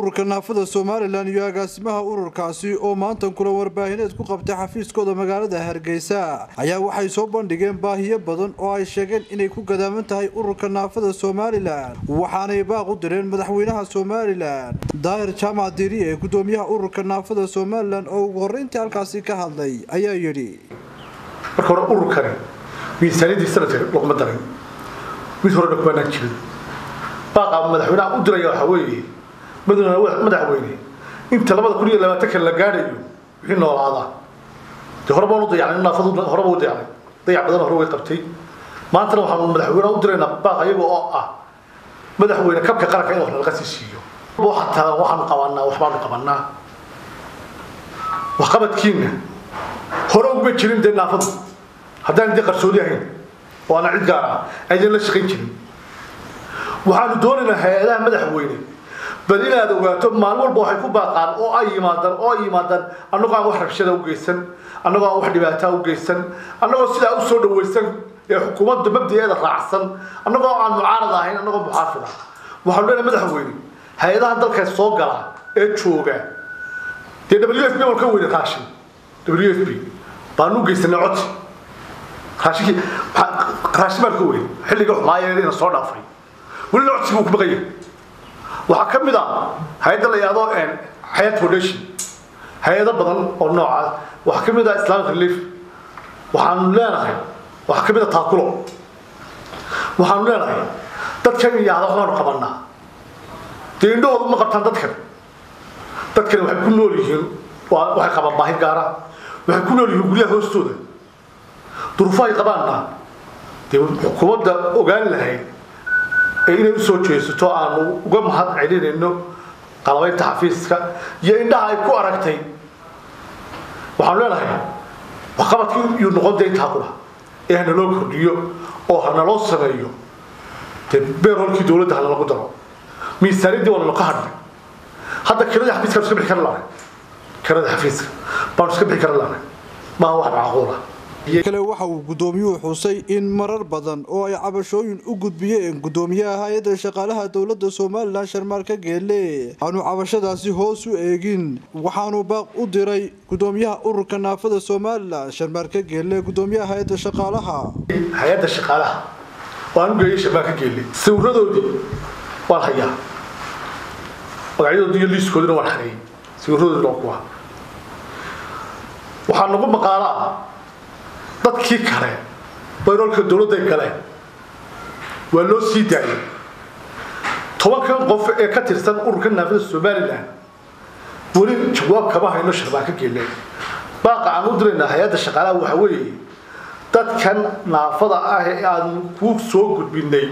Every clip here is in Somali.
ururka naafada somalilan iyo agaasimaha ururkaasi oo maanta kulan warbaahineed ku qabtay xafiiskooda magaalada hargeysa ayaa waxay soo bandhigeen baahiyo badan oo ay sheegeen inay ku gadaaman tahay ururka naafada somalilan waxaanay baaq u direen madaxweynaha somalilan daahir jaamac diiri ee gudoomiyaha ururka naafada somalilan oo ugu horreyntii halkaasi ka hadlay ayaa yidhi marka hore ururkani miisaaniyadii sanadka laguma darin mid horena kumaanaan jirin baaqa madaxweynaha u diraya waxaa weeye madaxweyne inta labada kun iyo labaatanka la gaadhayo wixii noolaadaa dee hore baan u dayacnay naafadu horeba u dayacnay dayac badan hore way qabtay maantana waxaanu madaxweynaha u diraynaa baaq iyaga oo ah madaxweyne kabka qaranka in wax nalaga sii siiyo xataa waxaanu qabanaa waxbaanu qabanaa waxqabadkiina hore uguma jirin dee naafadu haddaan dee qarsoodi ahayn oo ana cid gaar ah aydan la shaqayn jirin waxaanu doonaynaa hay-adaha madaxweyne bal inaad ogaato maalin walba waxay ku baaqaan oo ay yimaadaan oo ay yimaadaan annagoo aan wax rabshada u geysan annagoo aan wax dhibaataa u geysan annagoo sidaa u soo dhawaysan ee xukuumadda mabdaeeda raacsan annagoo aan mucaarad ahayn annagoo muxaafid ah waxaanu leenahay madaxweyne hay-adaha dalka soo gala ee jooga dee w f b waan ka weyne raashin w f b baanu u geysanay codsi raashinkii raashin baan ka weyne xilliga xumaaya ina soo dhaafay welina codsiga uu ku baqaya waxaa ka mid ah hay-adda la yidhahdo xayaat foundation hay-ado badan oo noocaas waxaa ka mid ah islamic relief waxaanu leenahay waxaa ka mid ah taakulo waxaanu leenahay dadkan yidhahda waxbaanu qabanaa dee indhahooda ma qabtaan dadkan dadkani waxay ku nool yihiin waxay qabaan baahi gaara waxay ku nool yihiin guryaha hoostooda duruufo ay qabaanna dee xukuumadda ogaan lahayd ee inay usoo jeesato aanu uga mahad celinayno qalabaynta xafiiska iyo indhaha ay ku aragtay waxaanu leenahay waxqabadkii yuu noqon dee intaa qura ee hanaloo kordhiyo oo hanaloo sameeyo dee beerholkii dowladda hanalagu daro miisaaniyaddii waa nalaka hadhnay hadda kiradii xafiiska iska bixi kara laanay kiradii xafiiska baanu iska bixi kara laanay maaha wax macquula kale waxa uu gudoomiyuhu xusay in marar badan oo ay cabashooyin u gudbiyeen gudoomiyaha hay-adda shaqaalaha dowladda somalilan sharmaarka geelle aanu cabashadaasi hoos u eegin waxaanu baaq u diray gudoomiyaha ururka naafada somalilan sharmaarka geelle gudoomiyaha hay-adda shaqaalaha hay-adda shaqaalaha waan u geeyay sharmaarka geelle sawiradoodii waan hayaa magacyadoodii iyo liiskoodina waan xareeyey sawiradoodina waa kuwa waxaa nagu maqaalaa dadkii kale bayroolka dowladday galeen waa loo sii daayay tobankan qof ee ka tirsan ururka naafada somalilan weli jawaab kama hayno sharbaanka geelle baaqa aan u diraynaa hay-adda shaqaalaha waxa weeye dadkan naafada ah ee aanu ku soo gudbinay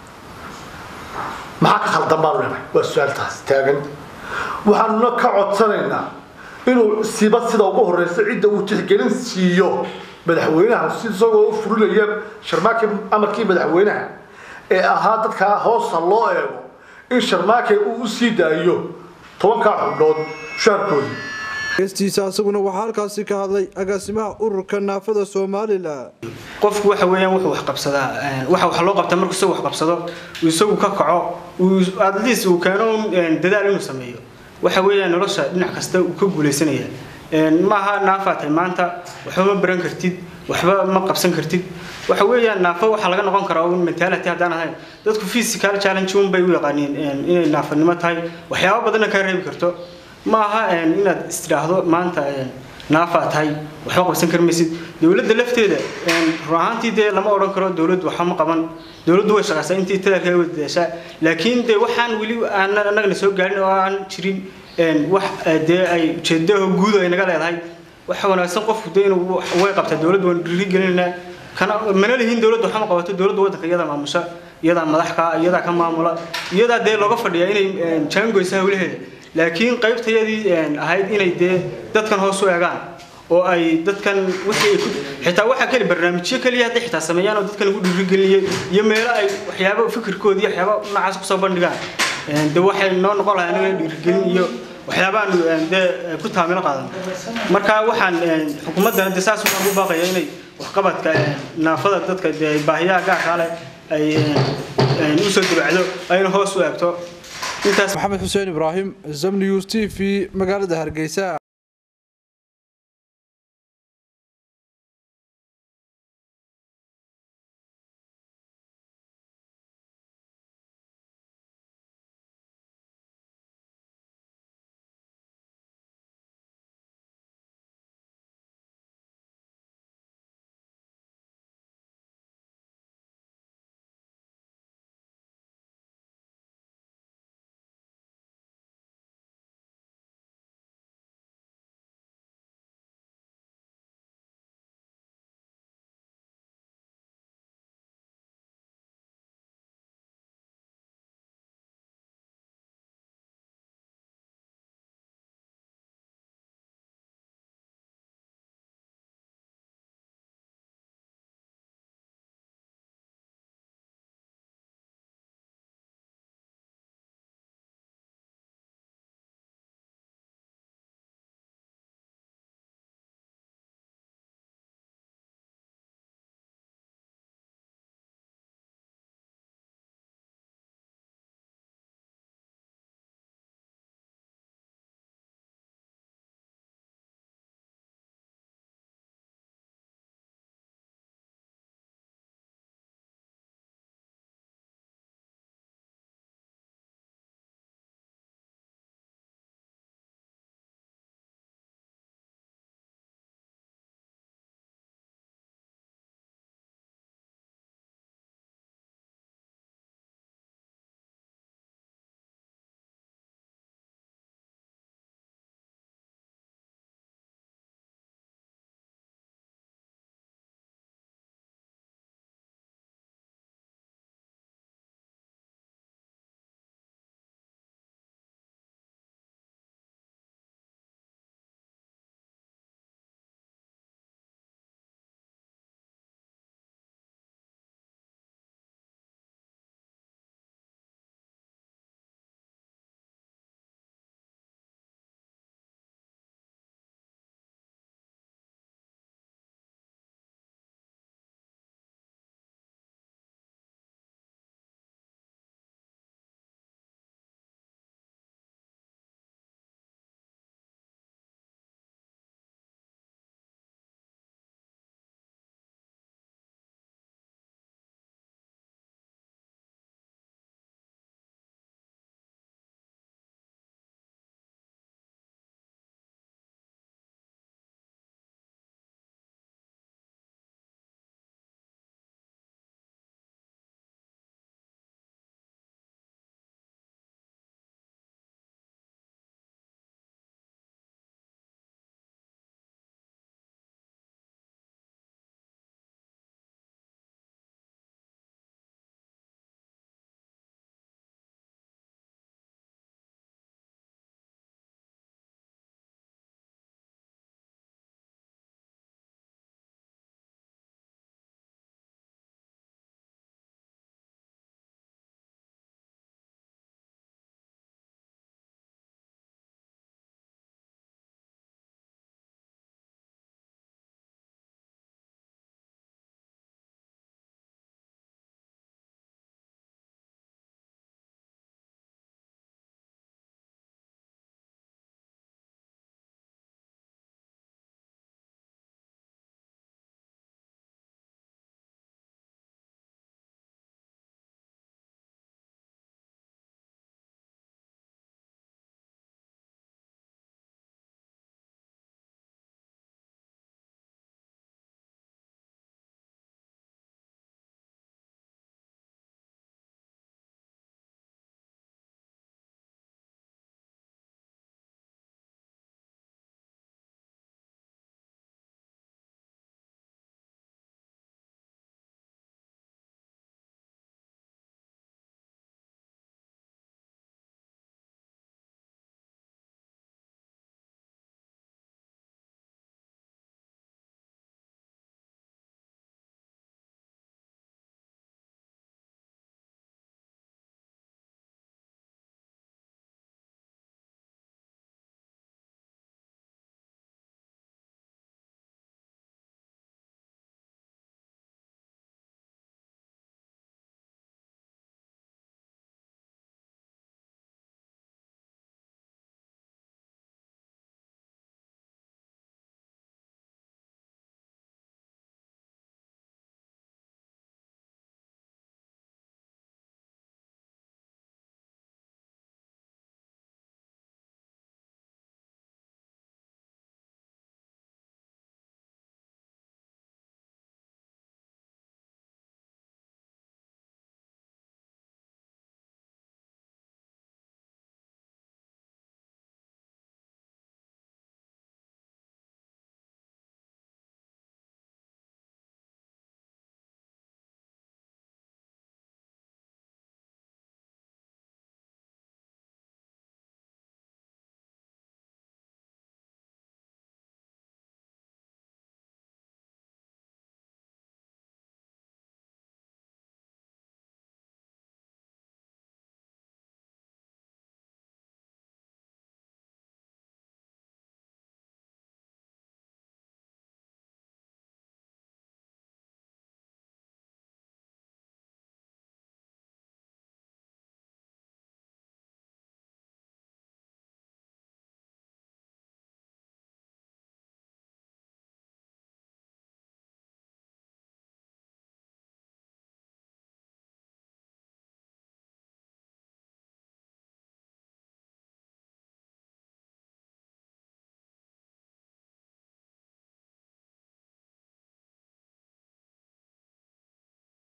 maxaa ka khaldan baanu leenahay waa su-aaltaas taagan waxaanuna ka codsanaynaa inuu siba sida ugu horeysa cidda uu tixgelin siiyo madaxweynaha si isagoo u furinaya sharmaake amarkii madaxweynaha ee ahaa dadkaa hoosta loo eego in sharmaake uu u sii daayo tobankaa xubnood shaarkoodii geestiisa asaguna waxaa halkaasi ka hadlay agaasimaha ururka naafada somalilan qofku waxa weeyaan wuxuu wax qabsadaa waxa wax loo qabtaa markuu isagu wax qabsado uu isagu ka kaco uu at least uu keeno dadaal inuu sameeyo waxa weeyaan nolosha dhinac kasta uu ka guulaysanaya maaha naafaa tahay maanta waxba ma baran kartid waxba ma qabsan kartid waxa weeyaan naafo waxaa laga noqon karaa un mentality haddaan ahayn dadku physical challenge un bay u yaqaaniin inay naafanimo tahay waxyaabo badanna kaa reebi karto ma aha inaad istidhaahdo maanta naafaa tahay waxba qabsan kari maysid dowladda lafteeda run ahaantii dee lama odhan karo dowladdu waxba ma qaban dowladdu way shaqaysaa intii tadalkaa way dadaashaa laakiin dee waxaan weli aan annagana soo gaarin oo aan jirin wax dee ay ujeedaho guud ay naga leedahay waxa wanaagsan qofku dee inuu way qabtaa dowladdu waan dhiirigelinaynaa kana mana lihiin dowladdu waxma qabato dowladda waddanka iyadaa maamusha iyadaa madaxka iyadaa ka maamula iyadaa dee looga fadhiyaa inay jaangoysa hawlaheeda laakiin qaybtayadii ahayd inay dee dadkan hoos u eegaan oo ay dadkan wixii xitaa waxa kale barnaamijyo kaliya hadday xitaa sameeyaan oo dadkan lagu dhiirigeliyay iyo meelo ay waxyaabo fikirkoodii waxyaabo noocaas kusoo bandhigaan de waxay noo noqon lahaa anaga dhiirigelin iyo waxyaabahan dee ku taamilo qaadan marka waxaan xukuumaddana de saas waxaan u baaqaya inay waxqabadka naafada dadka dee baahiyaha gaarkaa leh ay usoo dibacdo ayna hoos u eegto intaas maxamed xuseen ibraahim zamniws t v magaalada hargeysa